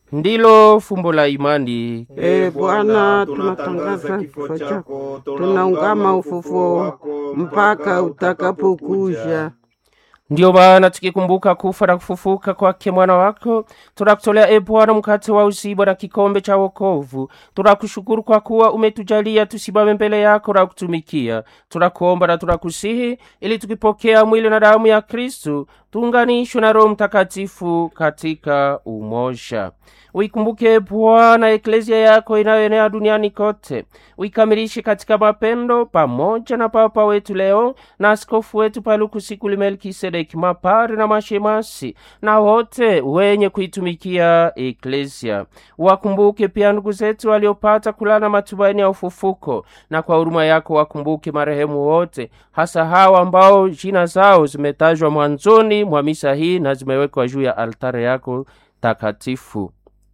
ndilo fumbo la imani. E Bwana, tunatangaza kifo chako, tunaungama ufufuo wako mpaka utakapokuja. Ndiyo maana tukikumbuka kufa na kufufuka kwake mwana wako, tunakutolea e Bwana mkate wa uzima na kikombe cha wokovu. Tunakushukuru kwa kuwa umetujalia tusimame mbele yako na kutumikia. Tunakuomba na tunakusihi ili tukipokea mwili na damu ya Kristu tuunganishwe na Roho Mtakatifu katika umoja. Uikumbuke Bwana eklezia yako inayoenea duniani kote, uikamilishe katika mapendo, pamoja na Papa wetu leo na askofu wetu Palukusikuli Melkisedeki, mapari na mashemasi na wote wenye kuitumikia eklezia. Wakumbuke pia ndugu zetu waliopata kulana matumaini ya ufufuko, na kwa huruma yako wakumbuke marehemu wote, hasa hawa ambao jina zao zimetajwa mwanzoni mwa misa hii na zimewekwa juu ya altare yako takatifu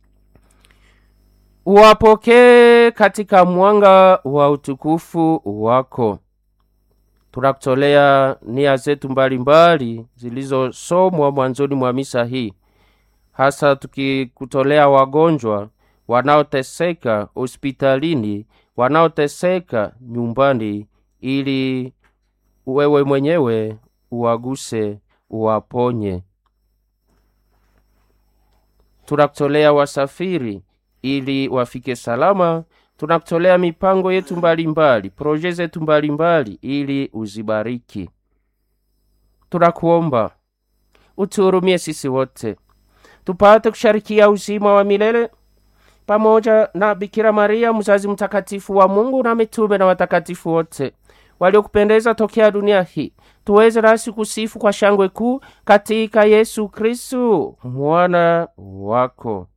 uwapokee katika mwanga wa utukufu wako. Tunakutolea nia zetu mbalimbali zilizosomwa mwanzoni mwa misa hii, hasa tukikutolea wagonjwa wanaoteseka hospitalini, wanaoteseka nyumbani, ili wewe mwenyewe uwaguse, uwaponye. Tunakutolea wasafiri ili wafike salama. Tunakutolea mipango yetu mbalimbali, proje zetu mbalimbali, ili uzibariki. Tunakuomba utuhurumie sisi wote, tupate kusharikia uzima wa milele pamoja na Bikira Maria mzazi mtakatifu wa Mungu na mitume na watakatifu wote waliokupendeza tokea dunia hii, tuweze nasi kusifu kwa shangwe kuu katika Yesu Kristu mwana wako